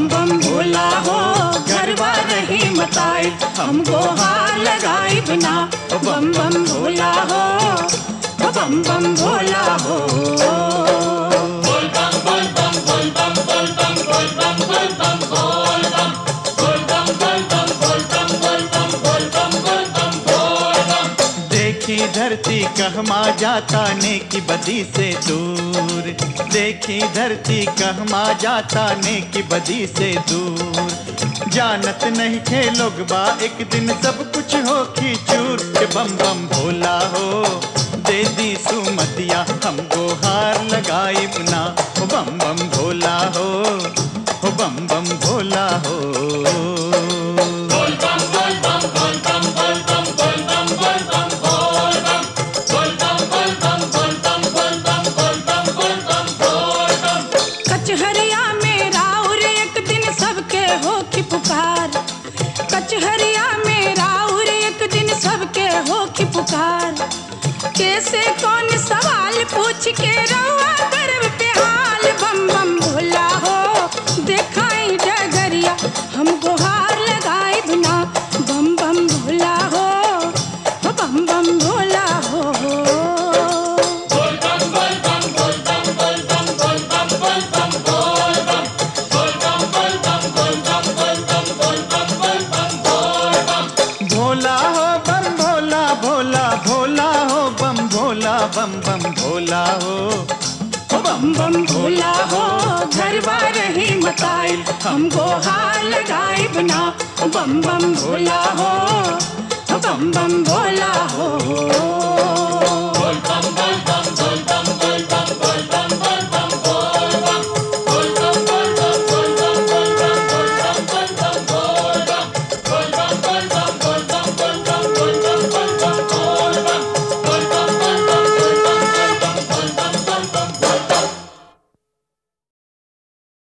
बम बम भोला हो घरवा रही मताई हमको हार लगाई बिना बम बम भोला हो बम बम भोला हो देखी धरती कहमा जाता नेकी बदी से दूर देखी धरती कहमा जाता नेकी बदी से दूर जानत नहीं थे लोग बा एक दिन सब कुछ हो की चूर के बम बम भोला हो दे दी सुमतिया हमको हार लगाई अपना हो बम बम भोला हो हो बम बम भोला हो कचहरिया में राउर एक दिन सबके हो की पुकार कचहरिया में राउर एक दिन सबके हो की पुकार कैसे कौन सवाल पूछ के रहुआ गर्व पे हाल बम बम भोला हो देखाई डगरिया हमको हार लगाई बिना बम बम भोला हो बम बम भोला हो भोला हो बम भोला भोला भोला हो बम भोला बम बम भोला हो ओ बम बम भोला हो घर बार ही मताई हमको हार लगाई बिना ओ बम बम भोला हो ओ बम बम भोला हो